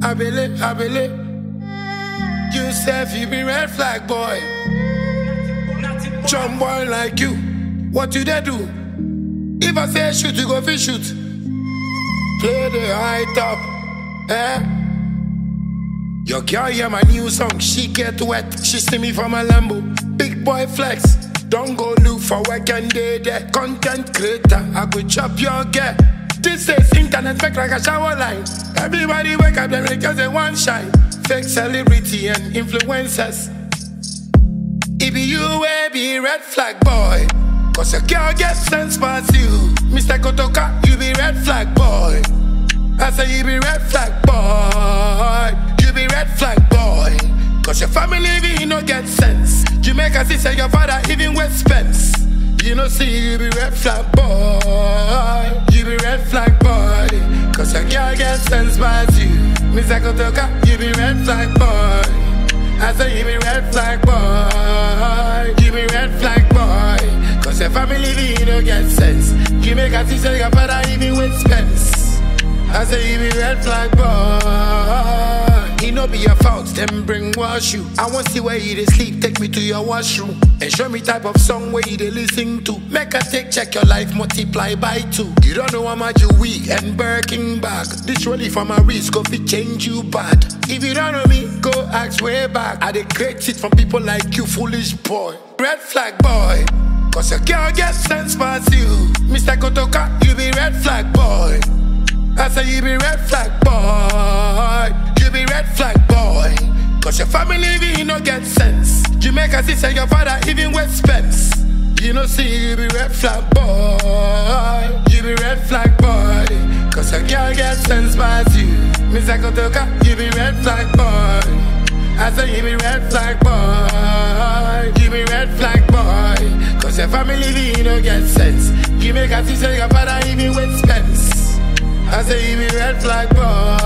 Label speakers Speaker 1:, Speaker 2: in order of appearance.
Speaker 1: I believe, I believe. You said you be red flag boy. Jump boy like you. What you they do? If I say shoot, you go fish shoot. Play the high top, eh? Your girl hear my new song, she get wet. She see me from a Lambo. Big boy flex. Don't go look for work and day there. Content creator, I go chop your girl. This is internet fake like a shower line. Everybody wake up, them because they want shine. Fake celebrity and influencers. It be you, eh, be red flag boy. Cause your girl get sense past you. Mr. Kotoka, you be red flag boy. I say you be red flag boy. You be red flag boy. Cause your family be no get sense. Jamaica see say your father even with Spence. You know see you be red flag boy. You be red flag boy. Cause your girl get sense past you. Mr. Kotoka, you be red flag boy. I say you be red flag boy. You be red flag boy. Cause your family be no get sense. You make a see say your father even with Spence. I say you be red flag boy. It no be your fault, them bring wash you. I want see where you dey sleep, take me to your washroom. And show me type of song where you dey listen to. Make a take check your life, multiply by two. You don't know how much you weak and Birkin bag. This really for my risk, go fit change you bad. If you don't know me, go ask way back. I dey create it from people like you, foolish boy. Red flag boy. Cause your girl get sense past you. Mr. Kotoka, you be red flag boy. I say you be red flag boy. You be red flag boy. Cause your family be no get sense. Jamaica see say your father even with Spence. You know see you be red flag boy. You be red flag boy. Cause your girl get sense past you. Mr. Kotoka, you be red flag boy. I say you be red flag boy. You be red flag boy. Cause your family be no get sense. You make a see say your father even with Spence. I say you be red flag boy.